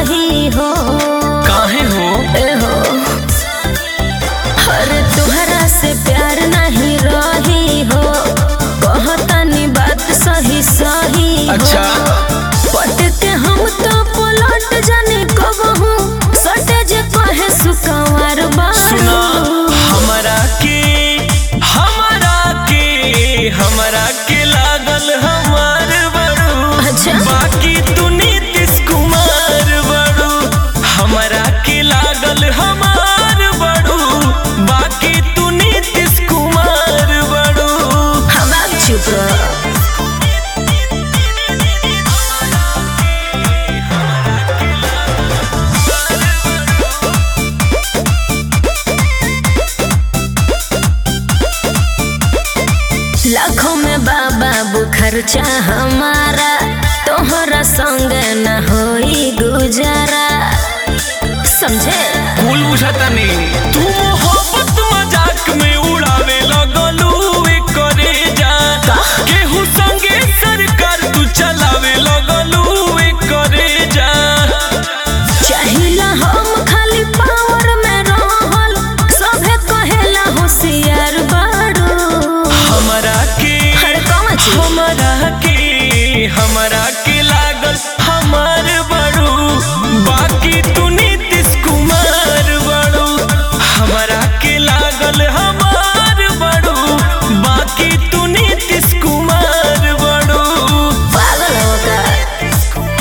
सही हो काहे हो ए हो अरे तुहरा से प्यार नहीं रही हो कहतानी बात सही सही हो अच्छा पट के हम तो पलट जाने कब हूँ सटे जे कहे सुकवार सुना बारू हमरा के हमरा के हमरा के लागल हमार बड़ू अच्छा। बाकी तू नीतीश कुमार बड़ू हमरा के लागल हमार बड़ू बाकी तू नीतीश कुमार बड़ू हम आप चुप रहो लाखों में बाबा खर्चा हमारा तोहरा संग न होई गुजारा समझे कुल बुझाता नहीं तू मोहब्बत मजाक में उड़ावे लगलू ए करे जा केहू संगे सरकार तू चलावे लगलू ए करे जा चाहिला हम खाली पावर में रहल सभे कहेला होशियार बाड़ू हमरा के हर कौन चीज? हमरा के हमरा के लागल हमार बड़ू बाकी तू नीतीश कुमार बड़ू हमरा के लागल हमार बड़ू बाकी तू नीतीश कुमार बड़ू पागल हो का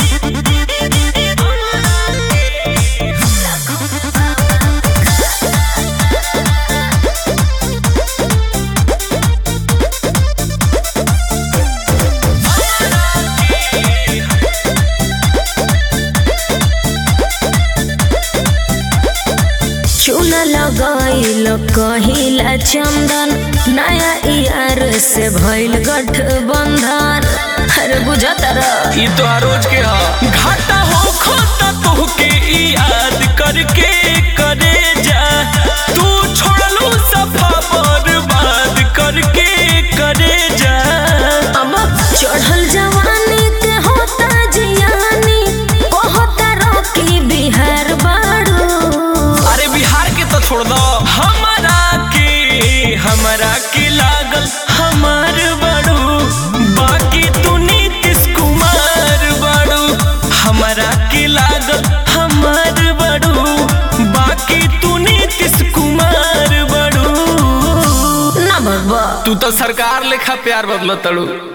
चूना लगाइल कहिला चंदन नया यार से भइल गठबंधन अरे बुझत रह ई तो रोज के हा घाटा हो खोता तोहके ई याद करके करे जा तू छोड़लू सफा बर्बाद करके करे जा अब चढ़ल जवानी के होता जियानी कहता रॉकी बिहार बाड़ू अरे बिहार के तो छोड़ दो हमारा के हमारा के लागल हमार बड़ू बाकी तू नीतीश कुमार बड़ू हमारा के लागल हमार बड़ू बाकी तू नीतीश कुमार बड़ू ना भगवा तू तो सरकार लेखा प्यार बदल तड़ू